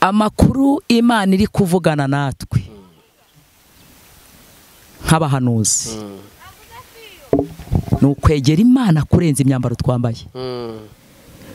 amakuru imana iri kuvugana natwe nk'abahanuzi ni ukwegera imana kurenza imyambaro twambaye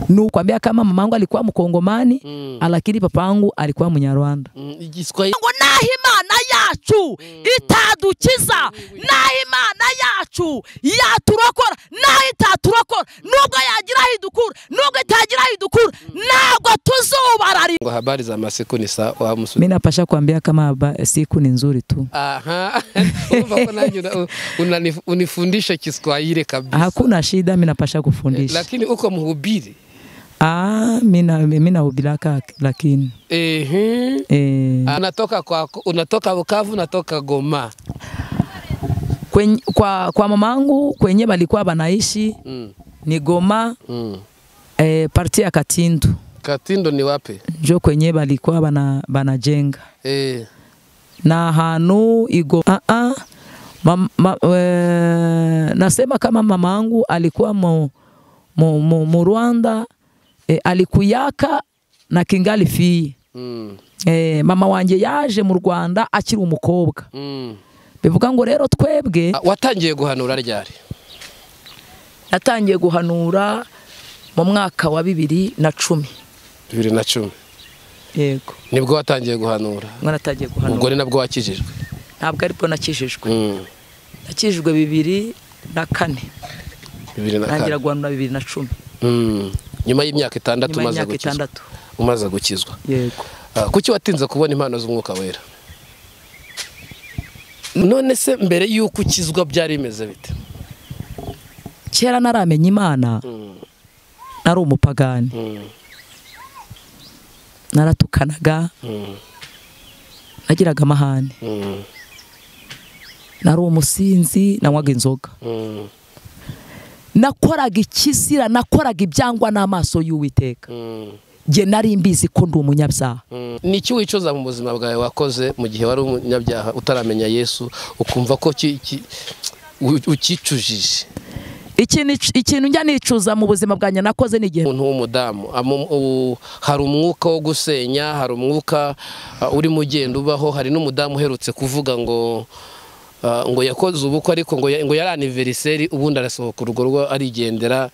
ni ukwambia kama mamangu alikuwa mkongomani alakini papangu alikuwa mnyarwanda igiswahili ngo naho imana yacu itadukiza naho imana yacu yaturokora naho itaturokora nubwo yagira aho idukura nubwo itagira aho idukura ntabwo tuzubarari ngo habari za masiku ni sawa musu mi napasha kuambia kama haba- siku ni nzuri tu aha umva ko nanjye una- unani- unifundisha Kiswahili kabisa hakuna shida mi napasha kufundisha lakini uko mhubiri Ah, mina minahubiraka lakini ehe eh, anatoka kwako unatoka Bukavu unatoka Goma kwenye, kwa, kwa mamangu kwenye balikuwa banaishi mm. ni Goma Mm. eh, parti ya Katindu Katindo ni wapi njo kwenye balikuwa bana, banajenga eh na hanu igo ah, ah, ma, ma, e, nasema kama mamangu alikuwa mu, mu, mu, mu Rwanda e, alikuyaka na kingali fii mm. e, mama wanje yaje mu Rwanda akiri umukobwa Mm. bivuga ngo rero twebwe Ah, watangiye guhanura ryari natangiye guhanura mu mwaka wa bibiri na cumi bibiri na cumi yego nibwo watangiye guhanura ngo natangiye ubwo guhanura ni nabwo wakijijwe ntabwo aribwo nakijijwe Mm. nakijijwe bibiri na kane bibiri na ntangira kane guhanura bibiri na cumi Mm. nyuma y'imyaka itandatu nyuma umaze y'imyaka gukizwa itandatu umaze gukizwa yego Ah, kuki watinze kubona impano z'umwuka wera none se mbere y'uko ukizwa byari bimeze bite kera naramenye imana Mm. nari umupagani Mm. naratukanaga Mm. nagiraga amahane Mm. nari umusinzi nanywaga inzoga Mm. nakoraga ikizira nakoraga ibyangwa n'amaso y'uwiteka Mm. nge nari mbizi ko ndi umunyabyaha Mm. ni iki wicuza mu buzima bwawe wakoze mu gihe wari umunyabyaha utaramenya yesu ukumva ko ki- ki- u- ukicujije ikintu ikintu njya nicuza mu buzima bwanjye nakoze ni igihe umuntu w'umudamu amu- u- hari umwuka wo gusenya hari umwuka ah, urimo ugenda ubaho hari n'umudamu uherutse kuvuga ngo ah, ngo yakoze ubukwe ariko ngo ya- ngo yari aniveriseri ubundi arasohoka urwo rwo arigendera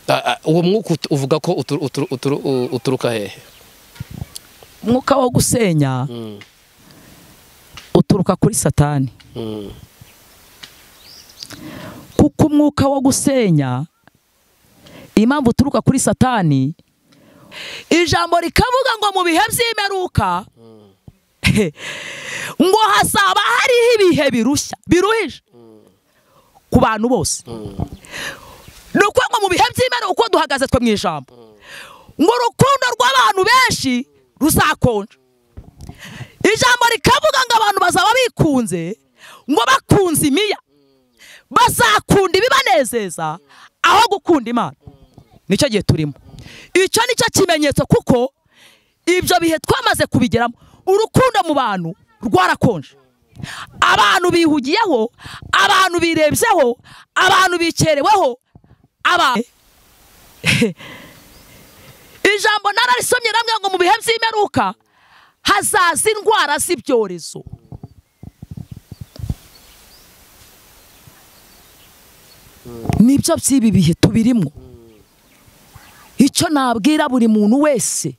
Ah, ah, uwo mwuka ut- uvuga ko utu- utu- utu- u- uturuka hehe umwuka wo gusenya Mm, uturuka kuri satani mm, kuko umwuka wo gusenya impamvu uturuka kuri satani ijambo rikavuga ngo mu bihe by'imperuka ngo hazaba hariho ibihe birushya biruhije ku bantu bose mm, ni ukuvuga ngo mu bihe by'imperuka uko duhagaze twe mu ijambo ngo urukundo rw'abantu benshi ruzakonja ijambo rikavuga ngo abantu bazaba bikunze ngo bakunze imiya bazakunda ibibanezeza aho gukunda imana nicyo gihe turimo icyo nicyo kimenyetso kuko ibyo bihe twamaze kubigeramo urukundo mu bantu rwarakonje abantu bihugiyeho abantu birebyeho abantu bikereweho abantu ijambo nararisomye namwe ngo mu bihe by'imperuka hazaza indwara z'ibyorezo nibyo by'ibi bihe tubirimo icyo nabwira buri muntu wese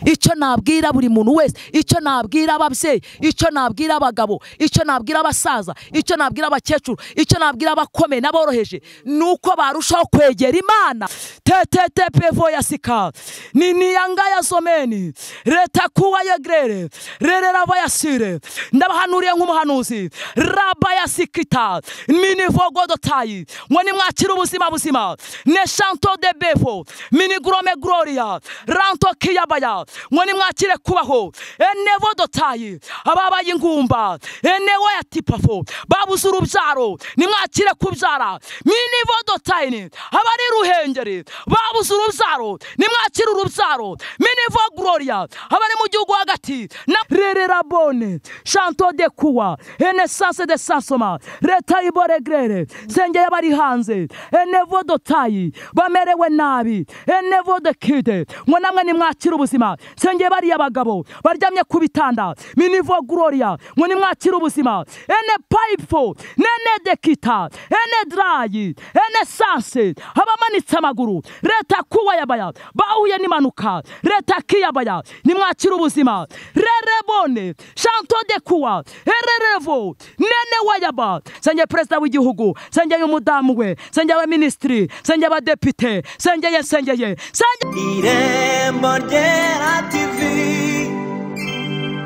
icyo nabwira buri muntu wese icyo nabwira ababyeyi icyo nabwira abagabo icyo nabwira abasaza icyo nabwira abakecuru icyo nabwira abakomeye n'aboroheje ni uko barushaho kwegera imana tetetepevo ya sika ni niyanga ya zomeni leta kuwa yegrere rererava ya sire ndabahanuriye nk'umuhanuzi raba ya sikita minivogodotayi ngo nimwakire ubuzima buzima neshanto de bevo minigrome gloria ranto kiyabaya ngo nimwakire kubaho enevodotayi ababaye ingumba enewo ya tipafo babuze urubyaro nimwakire kubyara minivodotayini abari ruhengeri babuze urubyaro nimwakire urubyaro minivo gloria abari mu gihugu hagati na rerera bone chanto de kuwa enesanse de sansoma leta iboregrere sengeye bari hanze enevo dotayi bamerewe nabi enevo de kide ngo namwe nimwakire ubuzima sengeye bariya bagabo baryamye ku bitanda minivo gloria ngo nimwakire ubuzima ene payifo nene dekita ene darayi ene sanse abamanitse amaguru leta kuwayabaya bahuye n'impanuka leta kiyabaya nimwakire ubuzima rerebone shanto de kuwa ererevo nene wayaba sengeye perezida w'igihugu sengeye umudamu we sengeye abaminisitiri sengeye abadepite sengeye sengeye sengeye irembo ryera tivi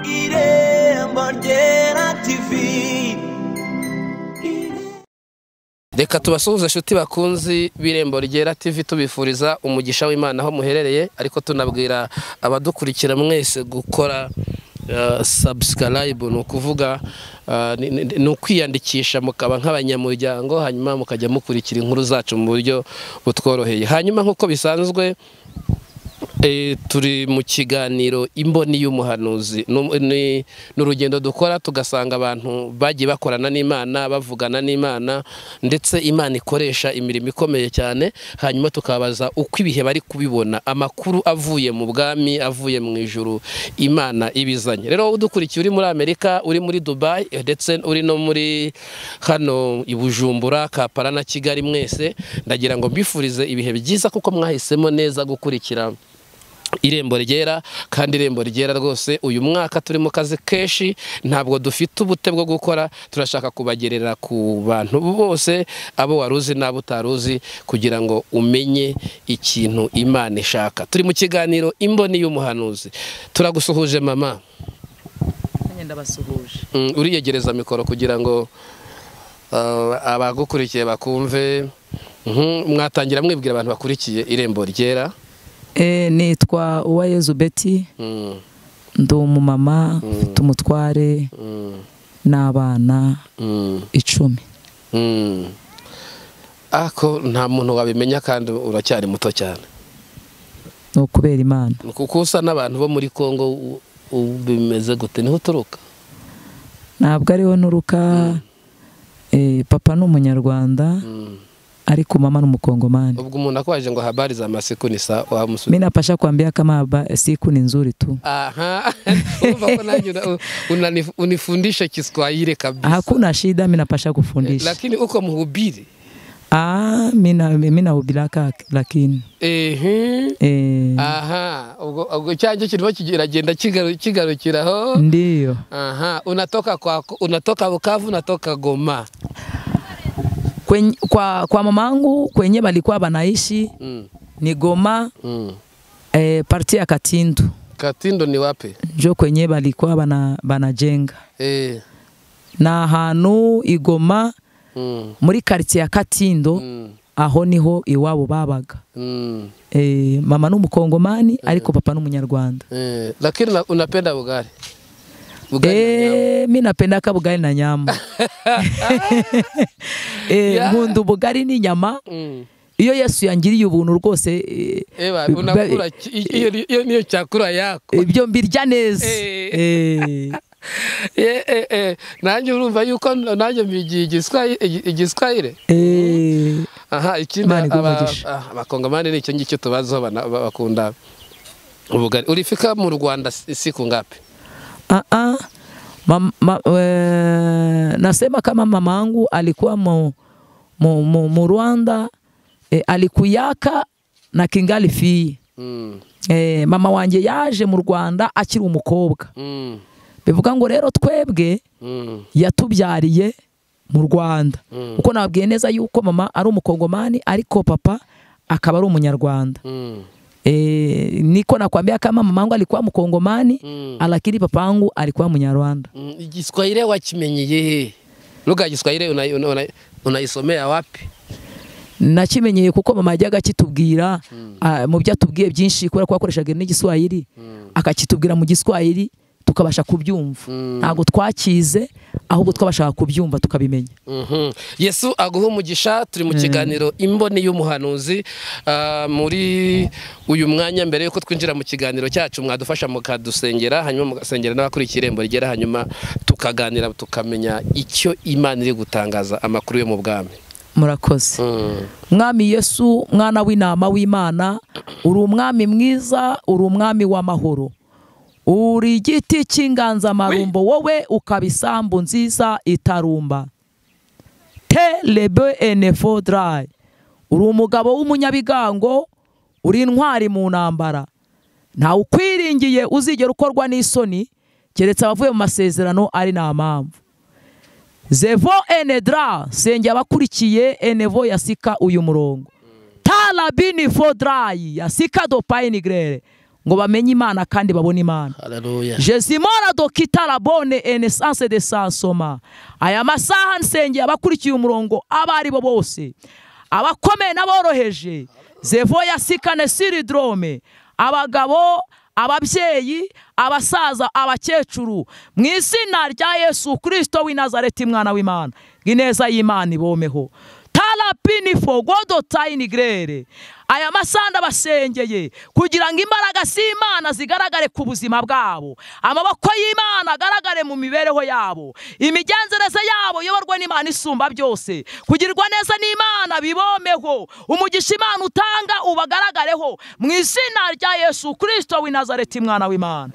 irembo ryera tivi reka tubasuhuze inshuti bakunzi b'irembo ryera tv tubifuriza umugisha w'imana aho muherereye ariko tunabwira abadukurikira mwese gukora eh, subscribe ni ukuvuga eh, ni- ni ni ukwiyandikisha mukaba nk'abanyamuryango hanyuma mukajya mukurikira inkuru zacu mu buryo butworoheye hanyuma nk'uko bisanzwe Eh, turi mu kiganiro imboni y'umuhanuzi Ni- ni ni urugendo dukora tugasanga abantu bagiye bakorana n'imana bavugana n'imana ndetse imana ikoresha imirimo ikomeye cyane hanyuma tukabaza uko ibihe bari kubibona amakuru avuye mu bwami avuye mu ijuru imana ibizanye rero udukurikiye uri muri amerika uri muri dubai eh, ndetse uri no muri hano i bujumbura kampala na kigali mwese ndagira ngo mbifurize ibihe byiza kuko mwahisemo neza gukurikira irembo ryera kandi irembo ryera rwose uyu mwaka turi mu kazi kenshi ntabwo dufite ubute bwo gukora turashaka kubagerera ku bantu bose abo wari uzi n'abo utari uzi kugira ngo umenye ikintu imana ishaka turi mu kiganiro imboni y'umuhanuzi turagusuhuje mama ndabasuhuje Mm, uriyegereza mikoro kugira ngo uh, abagukurikiye bakumve Mhm, mwatangira mwibwira abantu bakurikiye irembo ryera nitwa uwayezu beti Mm, ndi umumama mfite umutware mm, n'abana mm, icumi mm. ako nta muntu wabimenya kandi uracyari muto cyane ni ukubera imana kuko usa n'abantu bo muri congo u- u- bimeze gute niho uturuka ntabwo ariho nturuka eh, papa ni umunyarwanda Mm. ariko mama ni umukongomani ubwo umuntu akwaje ngo habari za masiku ni sa wamusubiza mi napasha kuambia kama haba siku ni nzuri tu aha urumva ko nanjye una- unani- unifundishe kiswahili kabisa hakuna shida mi napasha kufundisha lakini uko mhubiri ah, mi na- mi nahubiraka lakini ehe eh, aha ubwo ubwo cyanjye kirimo kiragenda kigaru- kigarukiraho ndiyo aha unatoka kwa unatoka Bukavu unatoka Goma Kwenye, kwa, kwa mamangu kwenye balikuwa banaishi mm. ni Goma Mm. eh, parti ya Katindu Katindo ni wapi njo kwenye balikuwa bana, banajenga eh na ahantu igoma mm. muri quartier ya Katindo Mm. aho niho iwabo babaga Mm. e, mama ni umukongomani ariko papa ni umunyarwanda Eh, lakini una- unapenda ugali ugali na e, nyama. mi napendaka bugali na nyama e, Yeah. nkunda ubugari n'inyama Mm. iyo yesu yangiriye ubuntu rwose e, Ewa unakula ki- hiyo ni- hiyo niyo chakula yako ibyo mbirya neza Eh. Eh, eh eh eh nanjye urumva yuko nanjye mbigiye igiswahili igiswahili eh. aha ikindi Imana iguhe aba- umugisha. ah, abakongomani ni icyo ngicyo tubazaho bana- ba- bakunda ubugari urifika mu rwanda si si ku ngapi Ah, ah. Mam- ma- eh, nasema kama mamangu alikuwa mu, mu, mu, mu Rwanda eh, alikuyaka na kingali fii Mm, eh, mama wanjye yaje mu Rwanda akiri umukobwa mm, bivuga ngo rero twebwe mm, yatubyariye mu Rwanda Mm. kuko nabwiye neza yuko mama ari umukongomani ariko papa akaba ari umunyarwanda mm, e, niko nakwambia kama mama wangu alikuwa mkongomani Mm. lakini papa wangu alikuwa munyarwanda mm. igiswahili wakimenyeye he lugha ya giswahili unaisomea una, una unaisomea wapi nakimenyeye kuko mama yajyaga akitubwira ah, mu byo atubwiye byinshi kubera ko yakoreshaga n'igiswahili akakitubwira mu giswahili tukabasha kubyumva ntabwo twakize ahubwo twabashaga kubyumva tukabimenya Mhm. yesu aguha umugisha turi mu kiganiro imboni y'umuhanuzi Ah, muri uyu mwanya mbere yuko twinjira mu kiganiro cyacu mwadufasha mukadusengera hanyuma mugasengera n'abakurikiye irembo rigera hanyuma tukaganira tukamenya icyo imana iri gutangaza amakuru yo mu bwami murakoze Mm. mwami yesu mwana w'intama w'imana uri umwami mwiza uri umwami w'amahoro uri igiti cy'inganzamarumbo wowe ukaba isambu nziza itarumba te lebe enefo dry uri umugabo w'umunyabigango uri intwari mu ntambara ntawe ukwiringiye uzigera ukorwa n'isoni keretse abavuye mu masezerano ari nta mpamvu zevo enedra senge abakurikiye enevo yasika uyu murongo tarabini fodrayi yasika dopayinigrere ngo bamenye imana kandi babone imana haleluya jesimora dokitarabone enesanse de sansoma aya masaha nsengeye abakurikiye umurongo abo ari bo bose abakomeye n'aboroheje zevo ya sikane siridrome abagabo ababyeyi abasaza abakecuru mu izina rya yesu kirisito w'i nazareti mwana w'imana ineza y'imana ibomeho tarapini fo godo tayinigrere aya masaha ndabasengeye kugira ngo imbaraga z'imana zigaragare ku buzima bwabo amaboko y'imana agaragare mu mibereho yabo imigenzereze yabo iyoborwe n'imana isumba byose kugirwa neza n'imana bibomeho umugisha imana utanga ubagaragareho mu izina rya yesu kirisito w'i nazareti mwana w'imana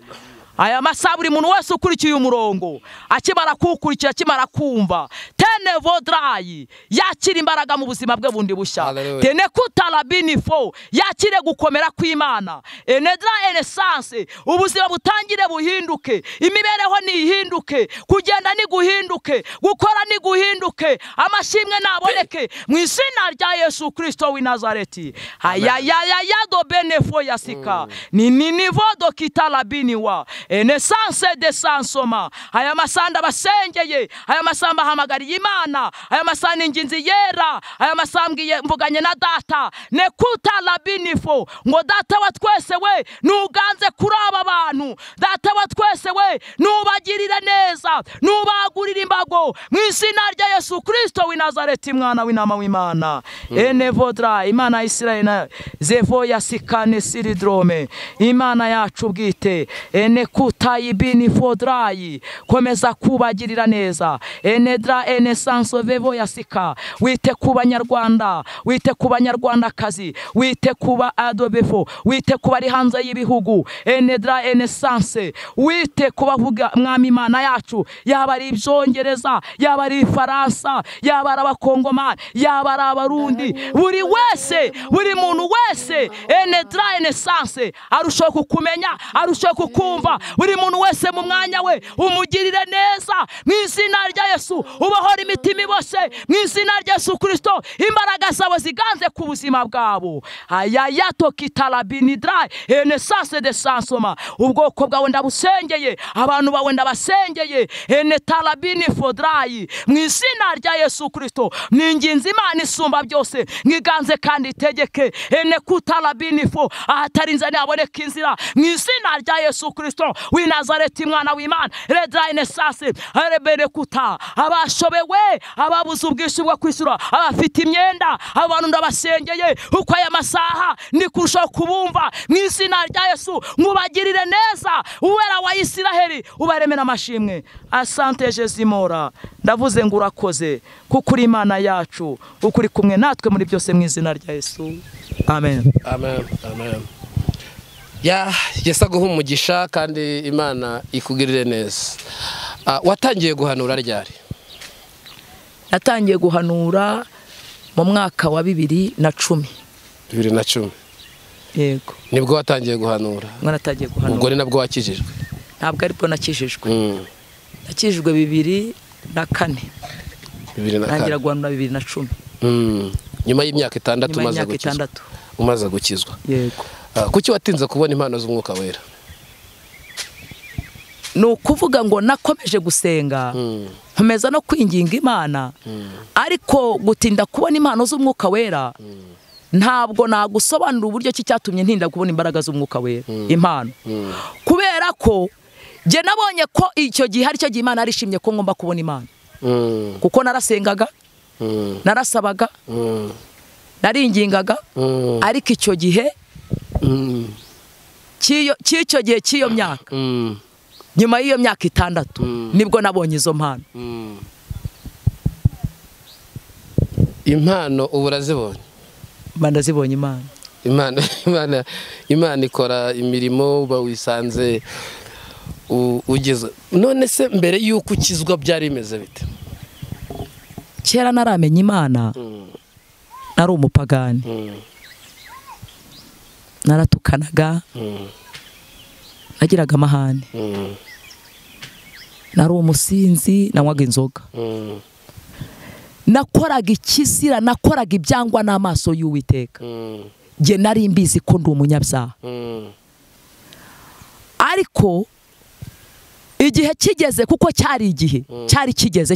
aya masaha buri muntu wese ukurikiye umurongo akimara kuwukurikira akimara kumva tene vodrayi yakira imbaraga mu buzima bwe bundi bushya Hallelujah. tene kutarabini fo yakire gukomera kw'imana enedra enesanse ubuzima butangire buhinduke imibereho nihinduke kugenda niguhinduke gukora niguhinduke amashimwe naboneke mu izina rya yesu kirisito w'i nazareti hayayayado benefo yasika ni ninivo dokitarabini wa enesanse de sansoma aya masanda basengeye aya masamba ahamagariye imana aya masamba ni inginzi yera aya masamba iye- mvuganye na data nekuta labinifo ngo data wa twese we nuganze kuri aba bantu data wa twese we nubagirire neza nubagurire imbago mu izina rya yesu kirisito w'i nazareti mwana w'inama w'imana enevodra imana ya isirayeli na zevo ya sikane siridrome imana yacu bwite ene kutayi bini fodrayi komeza kubagirira neza enedra ene sanso vevo ya sika wite ku banyarwanda wite ku banyarwandakazi wite ku ba adobefo wite ku bari hanze y'ibihugu enedra ene sanse wite ku bavuga mwami imana yacu yaba ari ibyongereza yaba ari ifaransa yaba ari abakongomani yaba ari abarundi buri wese buri muntu wese enedra ene sanse arushaho kukumenya arushaho kukumva buri muntu wese mu mwanya we umugirire neza mu izina rya yesu ubahora imitima ibose mu izina rya yesu kirisito imbaraga zabo ziganze ku buzima bwabo ayayato kitarabinidra enesanse de sansoma ubwoko bwawe ndabusengeye abantu bawe ndabasengeye enetarabini fodrayi mu izina rya yesu kirisito ni inginzi imana isumba byose mwiganze kandi itegeke ene kutarabini fo ahatari inzira ntihaboneka inzira mu izina rya yesu kirisito w'i nazareti mwana w'imana redrayine sasi arebere kuta abashobewe ababuze ubwishyu bwo kwishyura abafite imyenda abantu ndabasengeye kuko aya masaha ni kurushaho kubumva mu izina rya yesu mubagirire neza uwera wa isiraheli ubaremera amashimwe asante jezimora ndavuze ngo urakoze kuko uri imana yacu kuko uri kumwe natwe muri byose mu izina rya yesu amen amen amen ya yesa guha umugisha kandi imana ikugirire neza Ah, watangiye guhanura ryari natangiye guhanura mu mwaka wa bibiri na cumi bibiri na cumi yego nibwo watangiye guhanura mwana atangiye ubwo guhanura ni nabwo wakijijwe ntabwo aribwo nakijijwe Mm, nakijijwe bibiri na kane bibiri na ntangira kane guhanura bibiri na cumi Mm, nyuma y'imyaka itandatu nyuma umaze y'imyaka gukizwa itandatu umaze gukizwa yego Ah, kuki watinze kubona impano z'umwuka wera ni ukuvuga ngo nakomeje gusenga Mm, nkomeza no kwinginga imana ariko gutinda kubona impano z'umwuka wera ntabwo nagusobanura uburyo ki cyatumye ntinda kubona imbaraga z'umwuka wera impano mm, kubera ko jye nabonye ko icyo gihe ari cyo gihe imana yarishimye ko ngomba kubona imana mm, kuko narasengaga mm, narasabaga mm, naringingaga mm, ariko icyo gihe mm, cy'iyo- cy'icyo gihe cy'iyo myaka mm, nyuma y'iyo myaka itandatu Mm. nibwo nabonye izo mpano mm. impano ubu urazibonye bandazibonye imana imana imana imana ikora imirimo uba wisanze u- ugeze none se mbere y'uko ukizwa byari bimeze bite kera naramenye imana nari umupagani Mm, naratukanaga mm, nagiraga amahane mm, nari umusinzi nanywaga inzoga mm, nakoraga ikizira nakoraga ibyangwa n'amaso y'uwiteka mm, njye nari mbizi ko ndi umunyabyaha mm, ariko igihe kigeze kuko cyari igihe cyari kigeze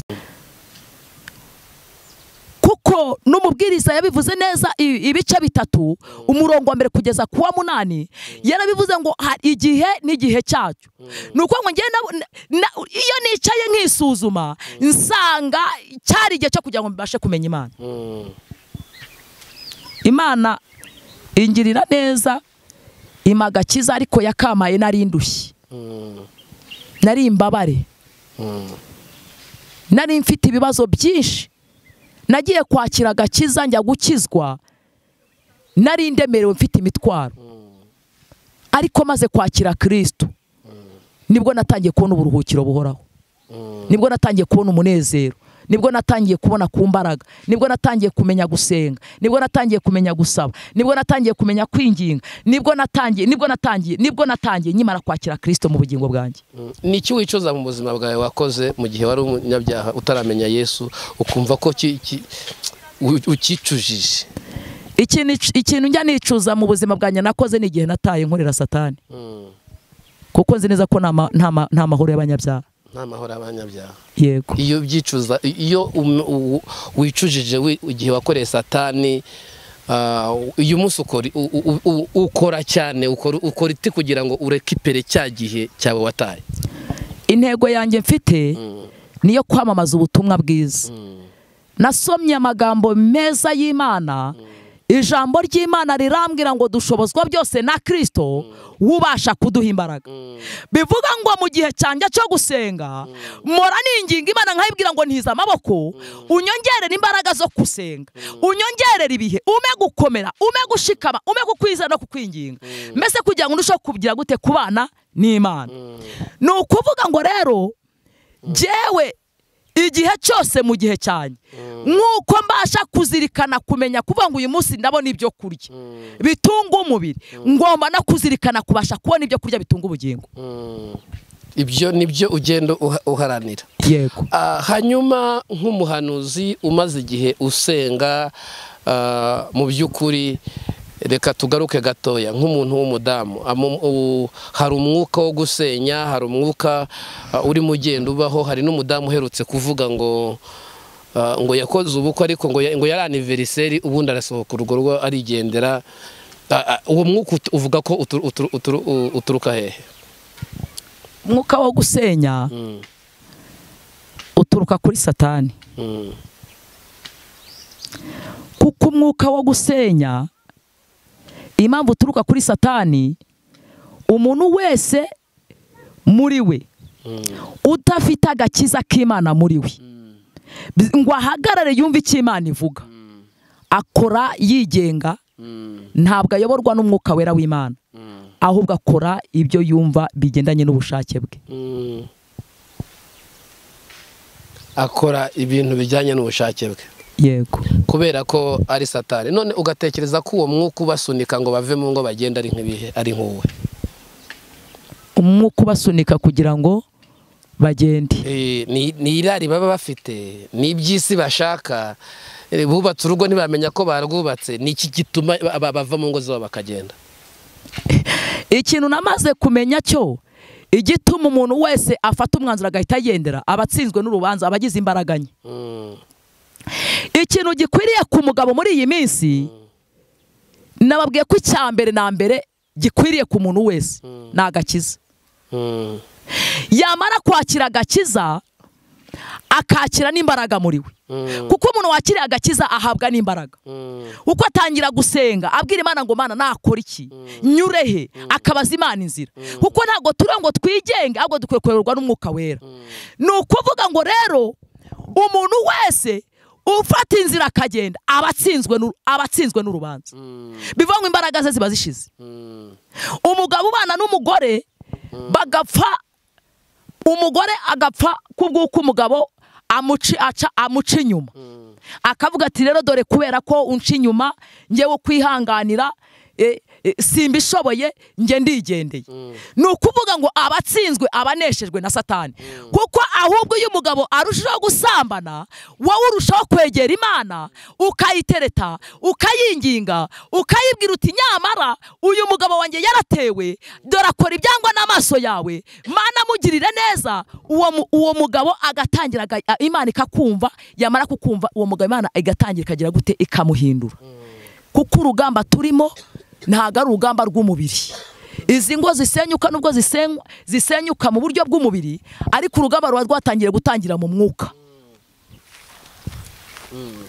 kuko n'umubwiriza yabivuze neza i- ibice bitatu umurongo wa mbere kugeza ku wa munani yarabivuze ngo hari igihe n'igihe cyacyo ni ukuvuga ngo ngenda iyo nicaye nkisuzuma nsanga cyari igihe cyo kugira ngo mbashe kumenya imana mm, imana ingirira neza ima agakiza ariko yakampaye nari ndushye mm, nari imbabare mm. nari mfite ibibazo byinshi nagiye kwakira agakiza njya gukizwa nari ndemerewe mfite imitwaro ariko maze kwakira kirisito nibwo natangiye kubona uburuhukiro buhoraho nibwo natangiye kubona umunezero nibwo natangiye kubona ku mbaraga nibwo natangiye kumenya gusenga nibwo natangiye kumenya gusaba nibwo natangiye kumenya kwinginga nibwo natangiye nibwo natangiye nibwo natangiye nyimara kwakira kirisito mu bugingo bwanjye Mm. ni iki wicuza mu buzima bwawe wakoze mu gihe wari umunyabyaha utaramenya yesu ukumva ko ki- ki- u- ukicujije ikintu ikintu njya nicuza mu buzima bwanjye nakoze ni igihe nataye nkorera satani Mm. kuko nzi neza ko nta ma- nta ma- nta mahoro y'abanyabyaha nta mahoro abanyabyaha yego iyo byicuza iyo um- u- wicujije wi- igihe wakoreye satani ah, uyu munsi ukora- u- u- u- u- ukora cyane ukora ukora iti kugira ngo urekipere cya gihe cyawe wataye intego yanjye mfite niyo kwamamaza ubutumwa bwiza nasomye amagambo meza y'imana ijambo ry'imana rirambwira ngo dushobozwa byose na kirisito wubasha kuduha imbaraga bivuga ngo mu gihe cyanjye cyo gusenga mpora ninginga imana nkayibwira ngo ntize amaboko unyongerere imbaraga zo gusenga unyongerere ibihe ume gukomera ume gushikama ume kukwizera no kukwinginga mbese kugira ngo urusheho kugira gute kubana n'imana ni ukuvuga ngo rero jyewe igihe cyose mu gihe cyanjye nk'uko mbasha kuzirikana kumenya kuvuga ngo uyu munsi ndabona ibyo kurya bitunga umubiri ngomba no kuzirikana kubasha kubona ibyo kurya bitunga ubugingo ibyo ni byo ugenda uha- uharanira yego Ah, hanyuma nk'umuhanuzi umaze igihe usenga ah, mu by'ukuri reka tugaruke gatoya nk'umuntu w'umudamu amu- u- hari umwuka wo gusenya hari umwuka ah, urimo ugenda ubaho hari n'umudamu uherutse kuvuga ngo ah, ngo yakoze ubukwe ariko ngo ya- ngo yari aniveriseri ubundi arasohoka urwo rugo arigendera Ah, ah, uwo mwuka ut- uvuga ko utu- utu- utu- u- uturuka hehe umwuka wo gusenya Mm, uturuka kuri satani mm, kuko umwuka wo gusenya impamvu uturuka kuri satani umuntu wese muri we udafite agakiza k'imana muri we Bi- ngo ahagarare yumve icyo imana ivuga akora yigenga mm, ntabwo ayoborwa n'umwuka wera w'imana mm, ahubwo akora ibyo yumva bigendanye n'ubushake bwe mm. akora ibintu bijyanye n'ubushake bwe yego kubera ko ari satani none ugatekereza ko uwo mwuka ubasunika ngo bave mu ngo bagenda ari nk'ibihe ari nk'uwe umwuka ubasunika kugira ngo bagende Eh, ni ni irari baba bafite ni iby'isi bashaka Eh, bubatse urugo ntibamenya ko barwubatse ni iki gituma ba- ba- bava mu ngo zabo bakagenda ikintu namaze kumenya cyo igituma umuntu wese afata umwanzuro agahita yigendera aba atsinzwe n'urubanza aba agize imbaraga nke Mm, ikintu gikwiriye ku mugabo muri iyi minsi nababwiye ko icya mbere na mbere gikwiriye ku muntu wese ni agakiza mm, yamara kwakira agakiza akakira n'imbaraga muri we mm, kuko umuntu wakiriye agakiza ahabwa n'imbaraga mm, uko atangira gusenga abwira imana ngo mana nakora iki nyure he akabaza imana inzira kuko ntabwo turi ngo twigenge ahubwo dukwiye kuyoborwa n'umwuka wera ni ukuvuga ngo rero umuntu wese ufata inzira akagenda aba atsinzwe n'uru- aba atsinzwe n'urubanza bivuga ngo imbaraga ze ziba zishize umugabo ubana n'umugore bagapfa umugore agapfa kubw'uko umugabo amuci- aca- amuca inyuma akavuga ati rero dore kubera ko unca inyuma ngewe kwihanganira eh, eh, simbishoboye nge ndigendeye ni ukuvuga ngo abatsinzwe abaneshejwe na satani kuko ahubwo iyo umugabo arushaho gusambana wowe urushaho kwegera imana ukayitereta ukayinginga ukayibwira uti nyamara uyu mugabo wanjye yaratewe dore akora ibyangwa n'amaso yawe mana mugirire neza uwo, mu- uwo mugabo agatangira aga- a- imana ikakumva yamara kukumva uwo mugabo imana igatangira ikagira gute ikamuhindura kuko urugamba turimo ntabwo ari urugamba rw'umubiri izi ngo zisenyuka nubwo zisenywa- zisenyuka mu buryo bw'umubiri ariko urugamba ruba rwatangiye gutangira mu mwuka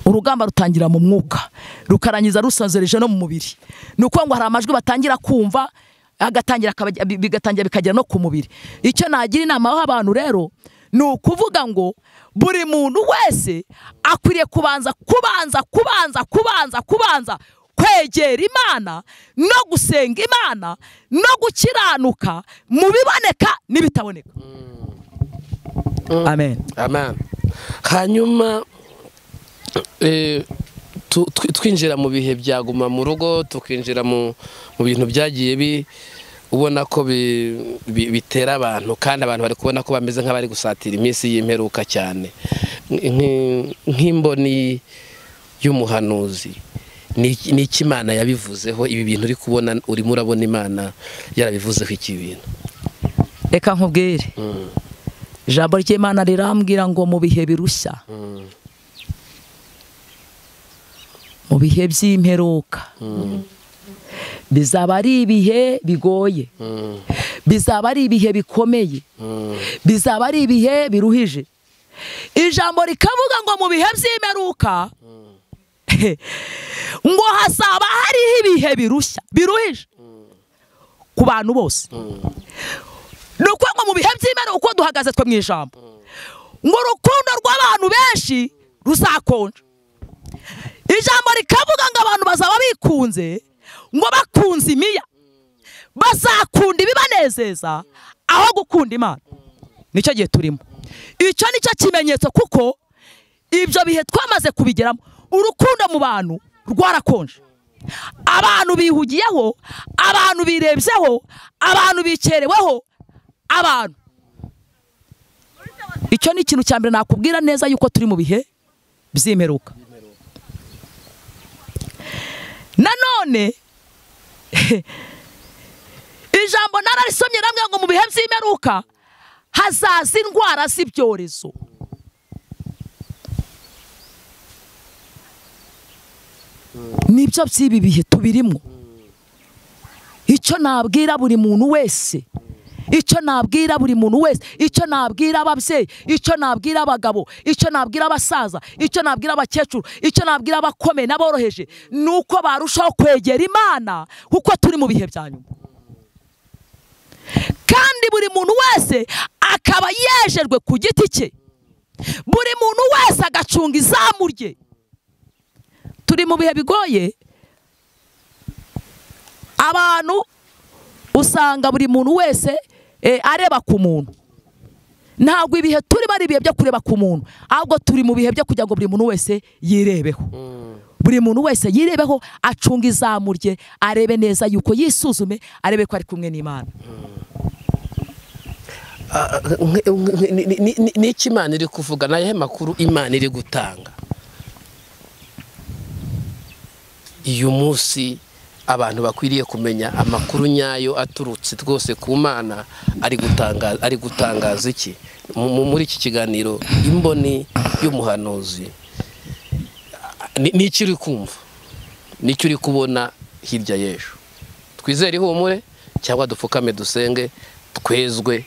urugamba rutangira mu mwuka rukarangiza rusazereje no mu mubiri ni ukuvuga ngo hari amajwi batangira kumva agatangira akabajya- bi- bigatangira bikagera no ku mubiri icyo nagira inama aho abantu rero ni ukuvuga ngo buri muntu wese akwiriye kubanza kubanza kubanza kubanza kubanza kwegera imana no gusenga imana no gukiranuka mu biboneka n'ibitaboneka amen amen hanyuma eh, tu- twi- twinjira mu bihe bya guma mu rugo tukinjira mu mu bintu byagiye bi ubona ko bi- bi- bitera abantu kandi abantu bari kubona ko bameze nk'abari gusatira iminsi y'imperuka cyane Nk- nk'imboni y'umuhanuzi ni iki- ni iki imana yabivuzeho ibi bintu uri kubona urimo urabona imana yarabivuzeho iki bintu reka nkubwire ijambo ry'imana rirambwira ngo mu bihe birushya mu bihe by'imperuka bizaba ari ibihe bigoye bizaba ari ibihe bikomeye bizaba ari ibihe biruhije ijambo rikavuga ngo mu bihe by'imperuka ngo hazaba hariho ibihe birushya biruhije ku bantu bose ni ukuvuga ngo mu bihe by'imana uko duhagaze twe mu ijambo ngo urukundo rw'abantu benshi ruzakonja ijambo rikavuga ngo abantu bazaba bikunze ngo bakunze imiya bazakunda ibibanezeza aho gukunda imana nicyo gihe turimo icyo nicyo kimenyetso kuko ibyo bihe twamaze kubigeramo urukundo mu bantu rwarakonje abantu bihugiyeho abantu birebyeho abantu bikereweho abantu icyo ni ikintu cya mbere nakubwira neza yuko turi mu bihe by'imperuka nanone ijambo nararisomye namwe ngo mu bihe by'imperuka hazaza indwara z'ibyorezo nibyo by'ibi bihe tubirimo icyo nabwira buri muntu wese icyo nabwira buri muntu wese icyo nabwira ababyeyi icyo nabwira abagabo icyo nabwira abasaza icyo nabwira abakecuru icyo nabwira abakomeye n'aboroheje ni uko barushaho kwegera imana kuko turi mu bihe bya nyuma kandi buri muntu wese akaba yejejwe ku giti cye buri muntu wese agacunga izamu rye turi mu bihe bigoye abantu usanga buri muntu wese eh, areba ku muntu ntabwo ibihe turimo ari ibihe byo kureba ku muntu ahubwo turi mu bihe byo kugira ngo buri muntu wese yirebeho buri muntu wese yirebeho acunge izamu rye arebe neza yuko yisuzume arebe ko ari kumwe n'imana Ah, nk- nk- ni- ni- ni- ni iki imana iri kuvuga ni ayahe makuru imana iri gutanga uyu munsi abantu bakwiriye kumenya amakuru nyayo aturutse rwose ku mana ari gutangaza ari gutangaza iki Mu- mu- muri iki kiganiro imboni y'umuhanuzi ni ni iki uri kumva ni iki uri kubona hirya y'ejo twizere ihumure cyangwa dupfukame dusenge twezwe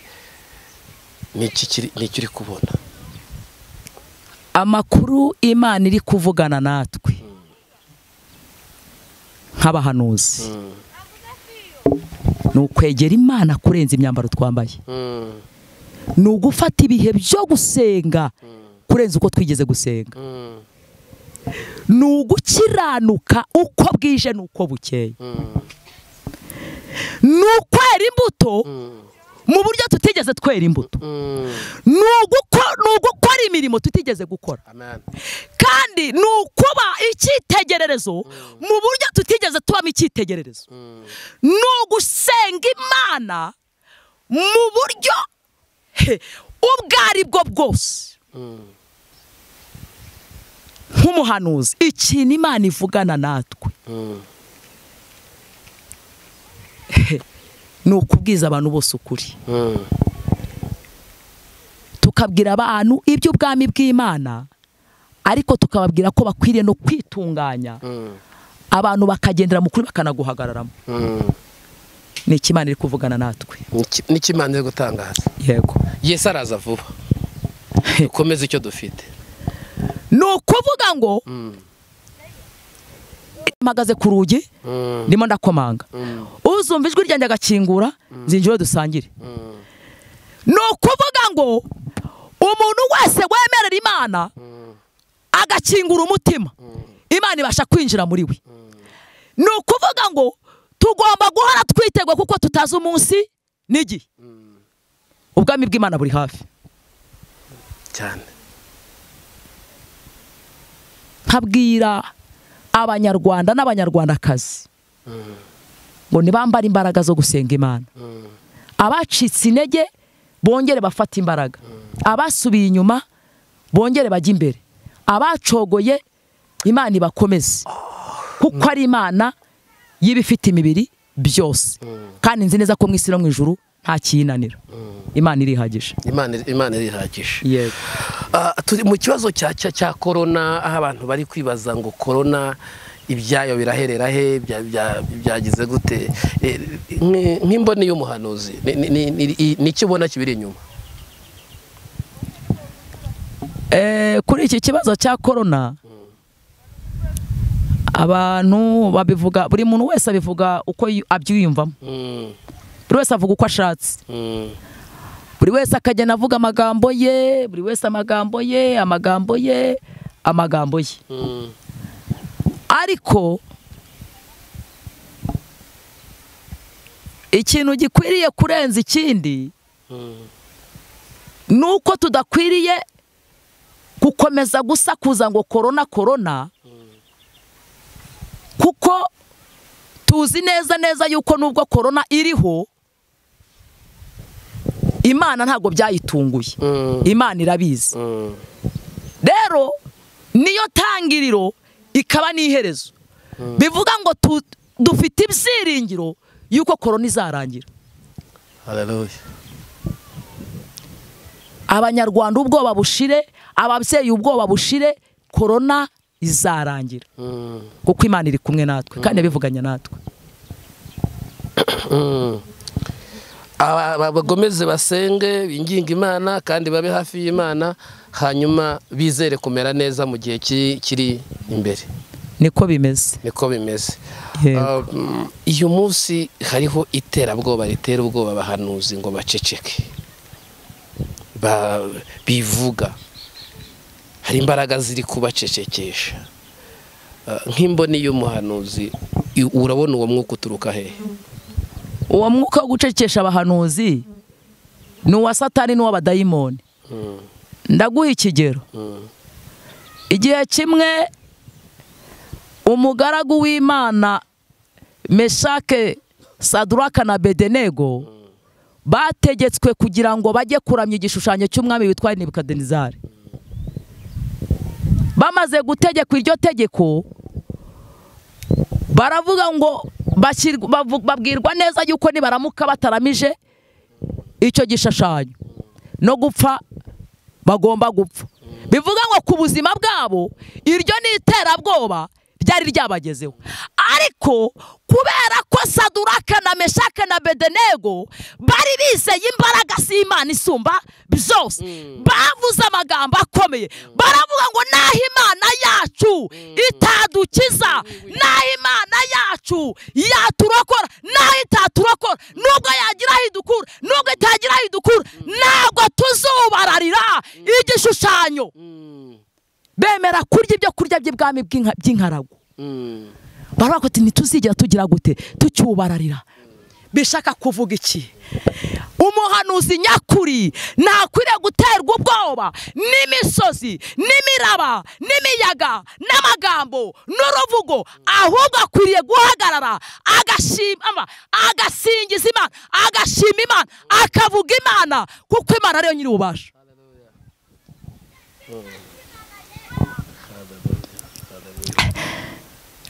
ni iki kiri- ni iki uri kubona amakuru imana iri kuvugana natwe nk'abahanuzi ni ukwegera imana kurenza imyambaro twambaye ni ugufata ibihe byo gusenga kurenza uko twigeze gusenga ni ugukiranuka uko bwije n'uko bukeye ni ukwera imbuto mu buryo tutigeze twera imbuto ni uguko- ni ugukora imirimo tutigeze gukora amen kandi ni ukuba icyitegererezo mu buryo tutigeze tubamo icyitegererezo ni ugusenga imana mu buryo he, ubwo ari bwo bwose nk'umuhanuzi ikintu imana ivugana natwe ni ukubwiza abantu bose ukuri tukabwira abantu iby'ubwami bw'imana ariko tukababwira ko bakwiriye no kwitunganya abantu bakagendera mu kuri bakanaguhagararamo ni ikimana iri kuvugana natwe n'ikimana iri gutangaza yego yesu araza vuba dukomeze icyo dufite ni ukuvuga ngo mpagaze ku rugi ndimo ndakomanga uzumva ijwi ryanjye agakingura zinjiro dusangire ni ukuvuga ngo umuntu wese wemerera imana agakingura umutima imana ibasha kwinjira muri we ni ukuvuga ngo tugomba guhora twitegwa kuko tutazi umunsi n'igihe ubwami bw'imana buri hafi cyane nkabwira abanyarwanda n'abanyarwandakazi ngo ntibambare imbaraga zo gusenga imana abacitse intege bongere bafate imbaraga abasubiye inyuma bongere bajye imbere abacogoye imana ibakomeze kuko ari imana y'ibifite imibiri byose kandi nzi neza ko mu isi no mu ijuru nta kiyinanira imana irihagije imana imana irihagije yego Ah, turi mu kibazo cya cya cya korona aho abantu bari kwibaza ngo korona ibyayo biraherera he bya- bya- byagize gute Eh, nk- nk'imboni y'umuhanuzi ni- ni- ni- ni- ni iki ubona kibiri inyuma Eh, kuri iki kibazo cya korona abantu babivuga buri muntu wese abivuga uko yu- abyiyumvamo Mm, buri wese avuga uko ashatse mm, buri wese akagenda avuga amagambo ye buri wese amagambo ye amagambo ye amagambo ye mm, ariko ikintu gikwiriye kurenza ikindi mm, ni uko tudakwiriye gukomeza gusakuza ngo korona korona kuko tuzi neza neza yuko nubwo korona iriho imana ntabwo byayitunguye mm, imana irabizi mm, rero niyo tangiriro ikaba n'iherezo bivuga ngo tu- dufite ibyiringiro yuko korona izarangira haleluya abanyarwanda ubwoba bushire ababyeyi ubwoba bushire korona izarangira Mm, kuko imana iri kumwe natwe kandi yabivuganye natwe mm. Aba- aba- bakomeze basenge binginge imana kandi babe hafi y'imana hanyuma bizere kumera neza mu gihe kiri kiri imbere niko bimeze niko bimeze Yego. Um, uyu munsi hariho iterabwoba ritera ubwoba abahanuzi ngo baceceke Ba- bivuga hari imbaraga ziri kubacecekesha Uh, nk'imboni y'umuhanuzi i- urabona uwo mwuka uturuka hehe uwo mwuka wo gucecekesha abahanuzi ni uwa satani n'uw'abadayimoni ndaguha ikigero igihe kimwe umugaragu w'imana meshake saduraka na bedenego bategetswe kugira ngo bajye kuramya igishushanyo cy'umwami witwa nebukadinezari bamaze gutegekwa iryo tegeko baravuga ngo bashyirwa- bavu- babwirwa neza yuko nibaramuka bataramije icyo gishushanyo no gupfa bagomba gupfa bivuga ngo ku buzima bwabo iryo ni iterabwoba ryari ryabagezeho ariko kubera ko saduraka na meshaka na bedenego bari bizeye imbaraga z'imana isumba byose bavuze amagambo akomeye baravuga ngo naho imana yacu itadukiza naho imana yacu yaturokora naho itaturokora nubwo yagira aho idukura nubwo itagira aho idukura ntabwo tuzubararira igishushanyo bemera kurya ibyo kurya by'ibwami bw'inka- by'inkaragu baravuga ati ntituzigera tugira gute tucyubararira bishaka kuvuga iki umuhanuzi nyakuri ntakwiriye guterwa ubwoba n'imisozi n'imiraba n'imiyaga n'amagambo n'uruvugo ahubwo akwiriye guhagarara agashima ama- agasingiza imana agashima imana akavuga imana kuko imana ariyo nyiri ububasha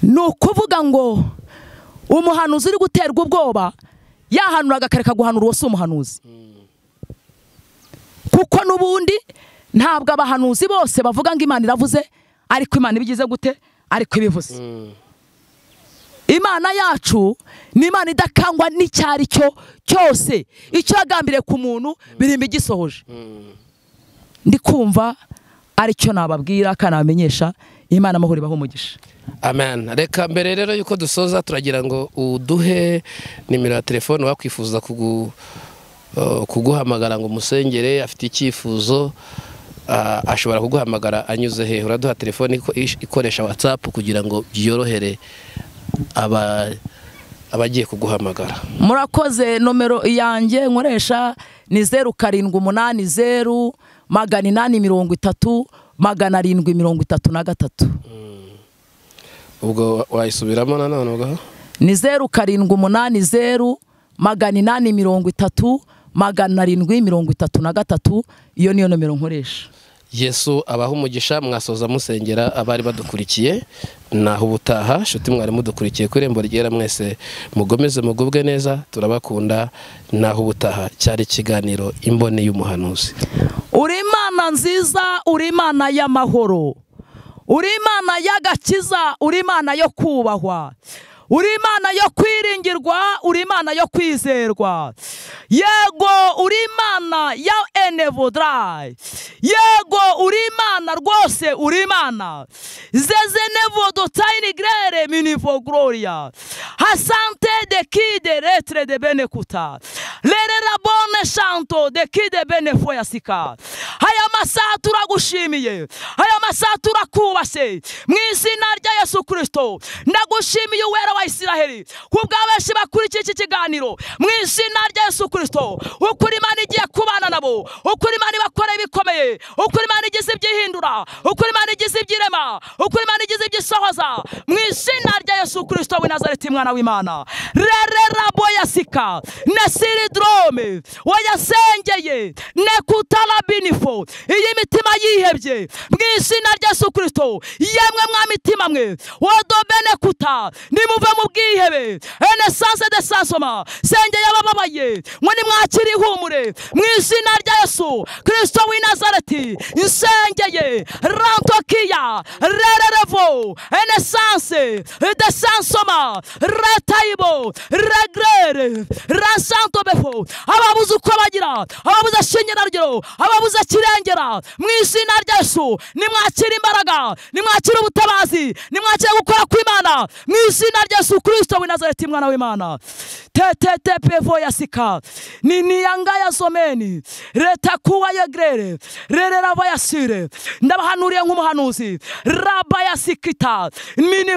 ni ukuvuga ngo umuhanuzi uri guterwa ubwoba yahanura akareka guhanura uwo si umuhanuzi kuko n'ubundi ntabwo abahanuzi bose bavuga ngo imana iravuze ariko imana ibigize gute ariko ibivuze imana yacu ni imana idakangwa n'icyari cyo cyose icyo yagambiriye ku muntu birimba igisohoje ndi kumva aricyo nababwira kanabamenyesha imana amahoro ibaho umugisha amen reka mbere rero yuko dusoza turagira ngo uduhe nimero ya telefone wakwifuza kugu- uh, kuguhamagara ngo umusengere afite icyifuzo uh, ashobora kuguhamagara anyuze hehe uraduha telefone iko- ish- ikoresha watsapu kugira ngo byorohere aba abagiye kuguhamagara murakoze nomero yanjye nkoresha ni zeru karindwi umunani zeru magana inani mirongo itatu magana arindwi mirongo itatu na gatatu ubwo wa- wayisubiramo nanone ubwo ni zeru karindwi umunani zeru magana inani mirongo itatu magana arindwi mirongo itatu na gatatu iyo niyo nomero nkoresha yesu abaha umugisha mwasoza musengera abari badukurikiye naho ubutaha nshuti mwari mudukurikiye ku irembo ryera mwese mugomeze mugubwe neza turabakunda naho ubutaha cyari ikiganiro imboni y'umuhanuzi uri imana nziza uri imana y'amahoro uri imana y'agakiza uri imana yo kubahwa uri imana yo kwiringirwa uri imana yo kwizerwa yego uri imana ya enevodarayi yego uri imana rwose uri imana zezenevodotayini gerere minivo gororiya hasante de kide retre de benekuta rerera bone shanto de kide benefo yasika aya masaha turagushimiye aya masaha turakubase mu izina rya yesu kirisito ndagushimiye uwera wa isiraheli kubw'abenshi bakurikiye iki kiganiro mu izina rya yesu kirisito ukuri imana igiye kubana nabo ukuri imana ibakoreye ibikomeye ukuri imana igize ibyihindura ukuri imana igize ibyirema ukuri imana igize ibyisohoza mu izina rya yesu kirisito w'i nazareti mwana w'imana rere rabo yasika na siridorome wayasengeye nekutara binifo iyo imitima yihebye mu izina rya yesu kirisito yemwe mwa mitima mwe wodobene kuta nimuve mu bwihebe ene sanse de sansoma sengeye abababaye mwe nimwakire ihumure mu izina rya yesu kirisito w'i nazareti nsengeye rantokiya rererevo ene sanse de sansoma retaibo regrere rasanto befo ababuze uko bagira ababuze shingerarugero ababuze kirengera mu izina rya yesu nimwakire imbaraga nimwakire ubutabazi nimwakire gukora kw'imana mu izina rya yesu kristo w'i nazareti mwana w'imana tetetepevo yasika niniyangaya zomeni leta kuwa yegrere rerera bayasire ndabahanuriye nk'umuhanuzi rabayasikita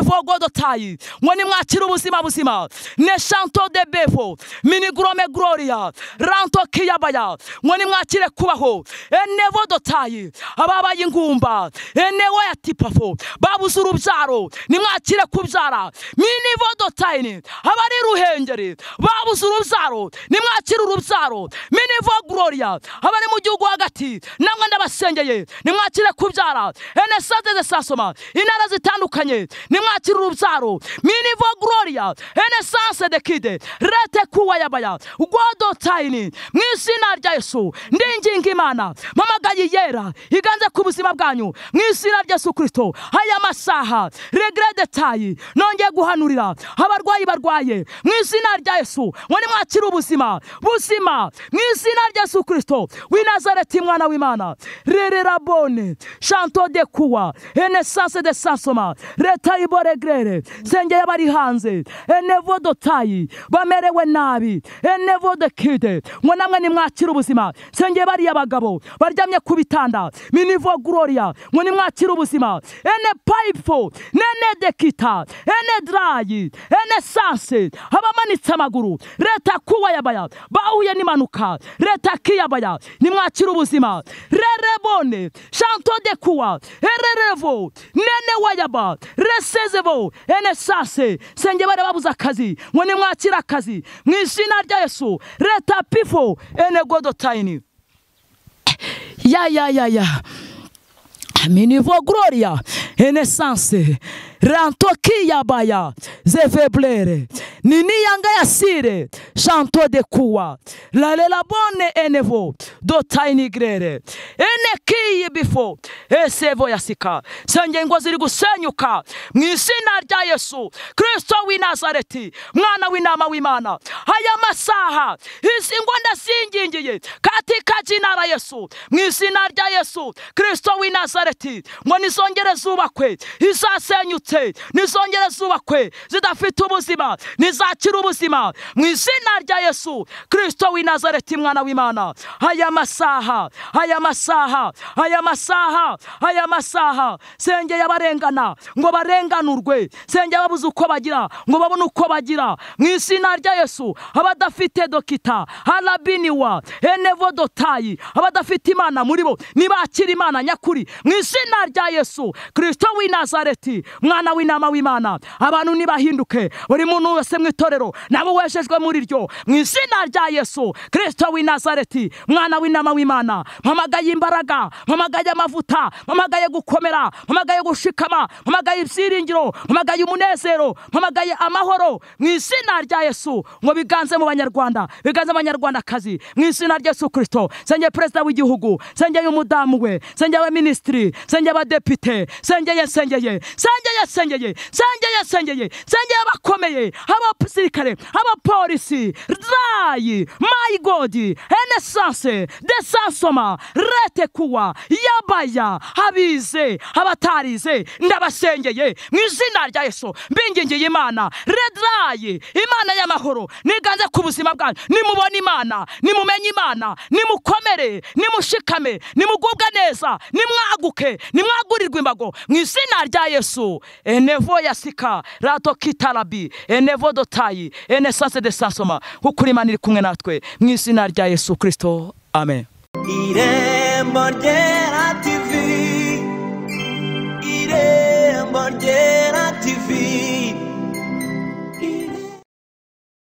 minivogodotayi mwe nimwakire ubuzima buzima ne shanto de befo minigrome gloria ranto kiyabaya mwe nimwakire kubaho enevodotayi ababaye ingumba enewo ya tipafo babuze urubyaro nimwakire kubyara minivodotayini abari ruhengeri babuze urubyaro nimwakire urubyaro minivo gloria abari mu gihugu hagati namwe ndabasengeye nimwakire kubyara enesade zesasoma intara zitandukanye nimwakire urubyaro minivo gloria enesanse de kide rete kuwayabaya godotayini mu izina rya yesu ndinginga imana mpamagaye yera iganze ku buzima bwanyu mu izina rya yesu kirisito aya masaha regrede tayi nongeye guhanurira abarwayi barwaye mu izina rya yesu ngo nimwakire ubuzima buzima mu izina rya yesu kirisito w'i nazareti mwana w'imana rerera bone shanto de kuwa enesanse de sansoma leta iboregrere sengeye abari hanze enevo dotayi bamerewe nabi enevo de kide ngo namwe nimwakire ubuzima sengeye bariya bagabo baryamye mujye kubitanda minivo gloria ngo nimwakire ubuzima ene payifo nene dekita ene darayi ene sanse abamanitse amaguru leta kuwayabaya bahuye n'impanuka leta kiyabaya nimwakire ubuzima rerebone shanto de kuwa ererevo nene wayaba resezevo ene sanse senge bari babuze akazi ngo nimwakire akazi mu izina rya yesu leta pifo ene godotayini ya ya ya ya minivo gloria enesanse rantokiyabaya zeveblere niniyanga yasire chanto de kuwa lalelabone enevo dotainigrere enekiyi bifo esevo yasika sengengo ziri gusenyuka mu izina rya yesu kristo w'i nazareti mwana w'intama w'imana aya masaha izi ngo ndasingingiye katika jina la yesu mu izina rya yesu kristo w'i nazareti ngo nizongere zubakwe izasenyutse nizongere zubakwe zidafite ubuzima nizakira ubuzima mu izina rya yesu kristo w'i nazareti mwana w'imana aya masaha aya masaha aya masaha aya masaha sengeye abarengana ngo barenganurwe sengeye ababuze uko bagira ngo babone uko bagira mu izina rya yesu abadafite dokita harabiniwa enevo dotayi abadafite imana muri bo nibakira imana nyakuri mu izina rya yesu kristo w'i nazareti mwana w'inama w'imana abantu nibahinduke buri muntu wese mu itorero nabo wejejwe muri ryo mu izina rya yesu kristo w'i nazareti mwana w'inama w'imana mpamagaye imbaraga mpamagaye amavuta mpamagaye gukomera mpamagaye gushikama mpamagaye ibyiringiro mpamagaye umunezero mpamagaye amahoro mu izina rya yesu ngo biganze mu banyarwanda biganze mu banyarwandakazi mu izina rya yesu kristo senge perezida w'igihugu sengeye umudamu we sengeye abaminisitiri sengeye abadepite sengeye sengeye sengeye sengeye sengeye sengeye sengeye abakomeye abasirikare abapolisi rayi mayigodi enesanse desansoma rete kuwa yabaya abize abatarize ndabasengeye mu izina rya yesu mbingingiye imana redrayi imana y'amahoro niganze ku buzima bwanyu nimubone imana nimumenye imana nimukomere nimushikame nimugubwe neza nimwaguke nimwagurirwe imbago mu izina rya yesu enevo yasika rato kitarabi enevo dotayi enesanse desansoma kuko imana iri kumwe natwe mu izina rya yesu kirisito amen Irembo ryera TV Irembo ryera